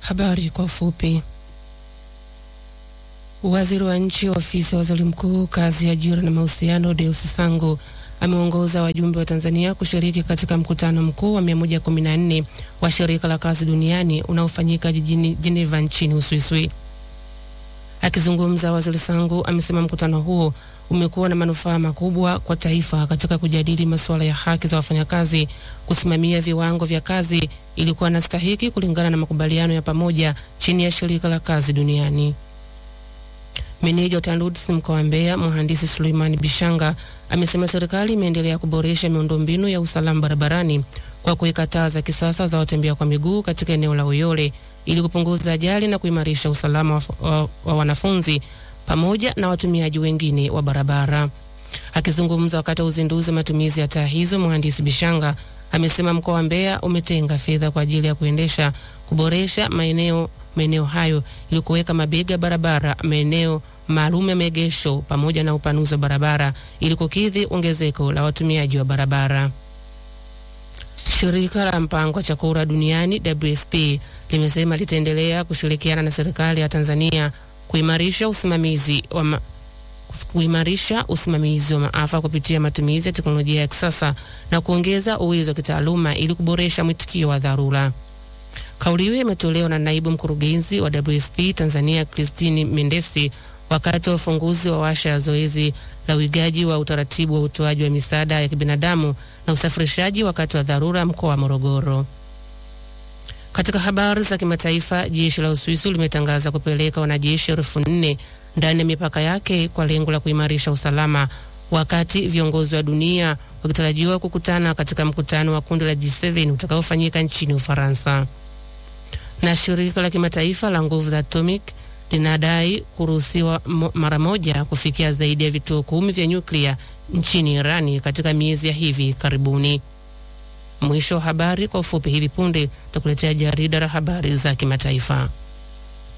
Habari kwa ufupi. Waziri wa nchi ofisi ya waziri mkuu kazi, ajira na mahusiano, Deus Sangu ameongoza wajumbe wa Tanzania kushiriki katika mkutano mkuu wa 114 wa shirika la kazi duniani unaofanyika jijini Geneva nchini Uswiswi. Akizungumza, waziri Sangu amesema mkutano huo umekuwa na manufaa makubwa kwa taifa katika kujadili masuala ya haki za wafanyakazi, kusimamia viwango vya kazi ili kuwa na stahiki kulingana na makubaliano ya pamoja chini ya shirika la kazi duniani. Meneja wa TANROADS mkoa wa Mbeya, mhandisi Suleiman Bishanga amesema serikali imeendelea kuboresha miundombinu ya usalama barabarani kwa kuweka taa za kisasa za watembea kwa miguu katika eneo la Uyole ili kupunguza ajali na kuimarisha usalama wa, wa, wa wanafunzi pamoja na watumiaji wengine wa barabara. Akizungumza wakati wa uzinduzi wa matumizi ya taa hizo, mhandisi Bishanga amesema mkoa wa Mbeya umetenga fedha kwa ajili ya kuendesha kuboresha maeneo maeneo hayo ili kuweka mabega barabara, maeneo maalum ya maegesho pamoja na upanuzi wa barabara ili kukidhi ongezeko la watumiaji wa barabara. Shirika la mpango wa chakula duniani WFP limesema litaendelea kushirikiana na serikali ya Tanzania kuimarisha usimamizi wa ma kuimarisha usimamizi wa maafa kupitia matumizi ya teknolojia ya kisasa na kuongeza uwezo wa kitaaluma ili kuboresha mwitikio wa dharura. Kauli hiyo imetolewa na naibu mkurugenzi wa WFP Tanzania Christine Mendesi wakati wa ufunguzi wa washa ya zoezi la uigaji wa utaratibu wa utoaji wa misaada ya kibinadamu na usafirishaji wakati wa dharura mkoa wa Morogoro. Katika habari za kimataifa, jeshi la Uswisi limetangaza kupeleka wanajeshi elfu nne ndani ya mipaka yake kwa lengo la kuimarisha usalama, wakati viongozi wa dunia wakitarajiwa kukutana katika mkutano wa kundi la G7 utakaofanyika nchini Ufaransa. Na shirika la kimataifa la nguvu za atomic linadai kuruhusiwa mara moja kufikia zaidi ya vituo kumi vya nyuklia nchini Irani katika miezi ya hivi karibuni. Mwisho wa habari kwa ufupi. Hivi punde tutakuletea jarida la habari za kimataifa.